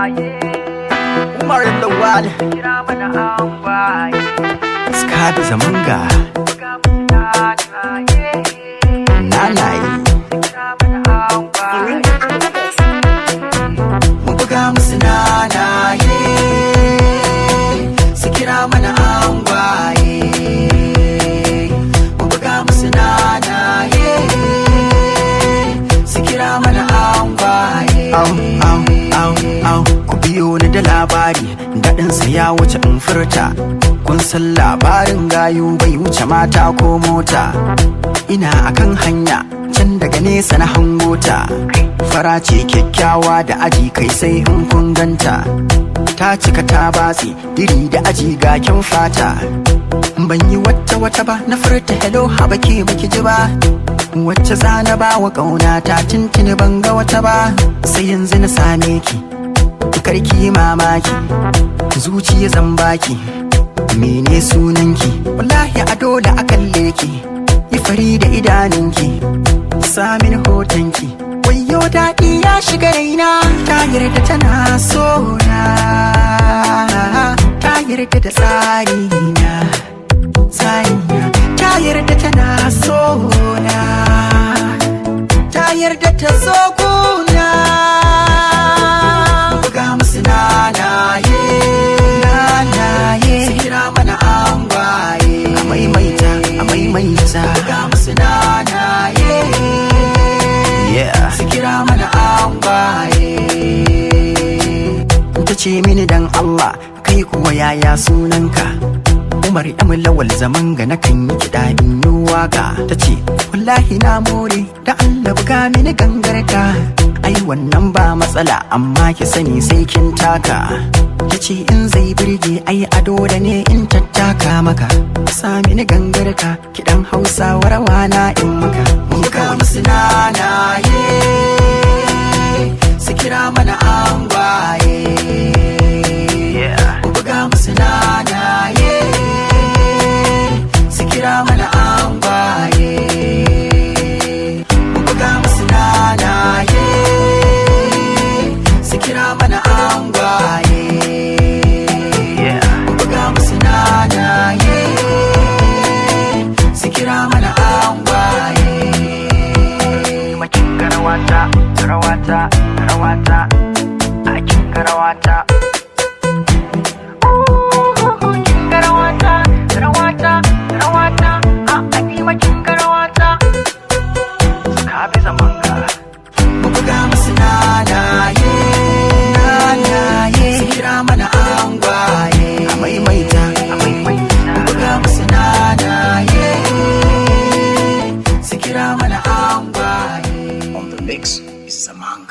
Umar Lawal Skabi Zamanga Nanaye Mu buga musu nanaye Su kira mana angwaye Mu buga musu nanaye Su kira mana angwaye Au, au, au, au Ku biyo ni da labari Daɗinsa ya wuce in furta Kun san labarin gayu bai wuce mata ko mota Ina akan hanya can daga nesa na hangota Fara ce kyakkyawa da aji kai sai in kun ganta Ta cika ta batsi diri da aji ga kyan fata Ban yi wata wata ba na furta hello haba ke baki ji ba Wacce zana ba wa ƙauna ta tintini ban ga wata ba Sai yanzu na same ki Karki mamaki Zuciya zan baki Mene sunanki Wallahi a dole a kalle ki Yi fari da idanunki Samin hotonki Wayo daɗi ya shiga raina Ta yarda tana so na Ta yarda da tsarina Tsarina Ta yarda tana so na Ta yarda ta zo guna Buga musu nanaye Nanaye Su kira mana angwaye A maimaita, a maimaita Buga musu nanaye Yeah Su kira mana angwaye Ta ce mini dan Allah kai kuwa yaya sunanka Umar Yamin lawal zaman ga nakan yi kiɗa in yi waka ta ce wallahi na more da Allah buga mini gangarka ai wannan ba matsala amma ki sani sai kin taka ta ce in zai birge ai ado da ne in tattaka maka sa mini gangarka kiɗan hausa rawa na in maka mun ga musu nanaye su kira mana angwaye Ku buga musu nanaye su kira mana angwaye Ku buga musu nanaye su kira mana angwaye Ku buga musu nanaye su kira mana angwaye Makin garawata, garawata, garawata, a kin garawata. Mu buga musu nanaye, nanaye, su kira mana angwaye. A maimaita, a maimaita. Mu buga musu nanaye, su kira mana angwaye. On the mix is Zamanga.